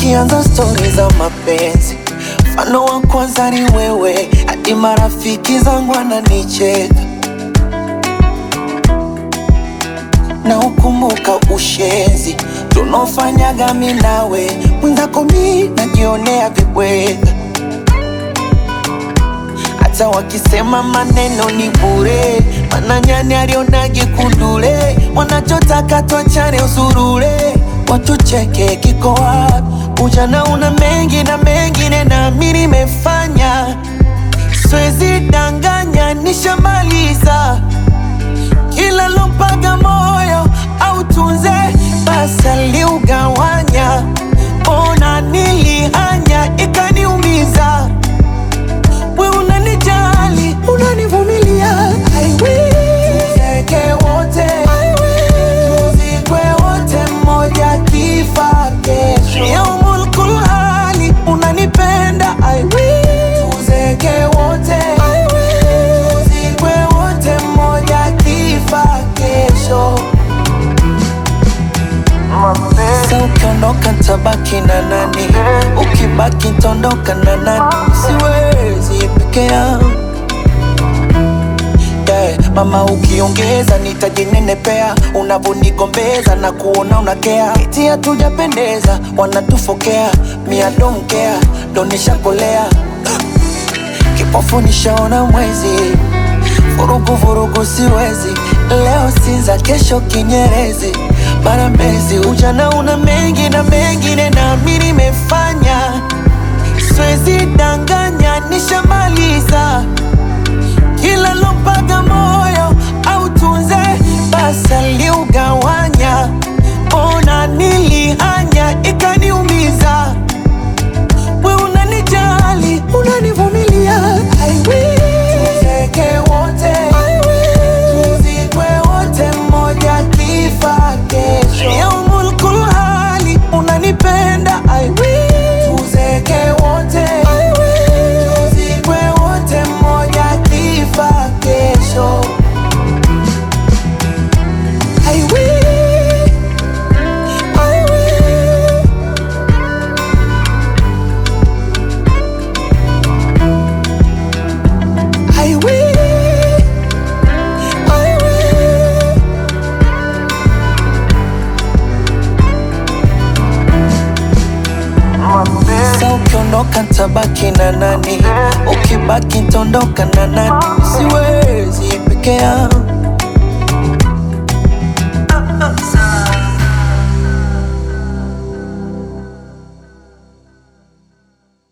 tukianza stori za mapenzi, mfano wa kwanza ni wewe, hadi marafiki zangu wananicheka na ukumbuka ushenzi tunaofanyaga mi nawe, mwenzako mi najionea vibweka, hata wakisema maneno ni bure, mana nyani alionage kundule, wanachotaka twachane usurule, watucheke kiko wapi? Ujana una mengi na mengine na mi nimefanya, siwezi danganya, nishamaliza kila lompaga moyo au tunze basi aliugawanya, ona nilihanya ikaniumiza. We unanijali unanivumilia, I will. Tuzeke wote I will. Tuzikwe wote mmoja kifa kesho. Yaumul kulhali unanipenda I will. Tuzeke wote I will. Tuzikwe wote mmoja kifa kesho. Sasa ukiondoka tabaki na nani? Ukibaki tondoka na nani? Siwezi peke yangu yeah. Mama ukiongeza nitajinenepea, unavonigombeza na kuona unakea, eti hatujapendeza, wanatufokea mia domkea donishakolea kipofu nishaona mwezi, vurugu vurugu siwezi, leo Sinza, kesho Kinyerezi, bara Mbezi. Ujana una mengi na mengine na mi nimefanya, siwezi danganya, nishamaliza kila lompaga moyo au tunze basi aliugawanya, ona nilihanya ikaniumiza. We unanijali unanivumilia, I will. Tuzeke wote I will. Tuzikwe wote mmoja kifa kesho. Yaumul kulhali unanipenda I will. Tuzeke wote I will. Tuzikwe wote mmoja kifa kesho. I will. I will. I will, I will. Sasa ukiondoka tabaki na nani? Ukibaki tondoka na nani? Siwezi peke yangu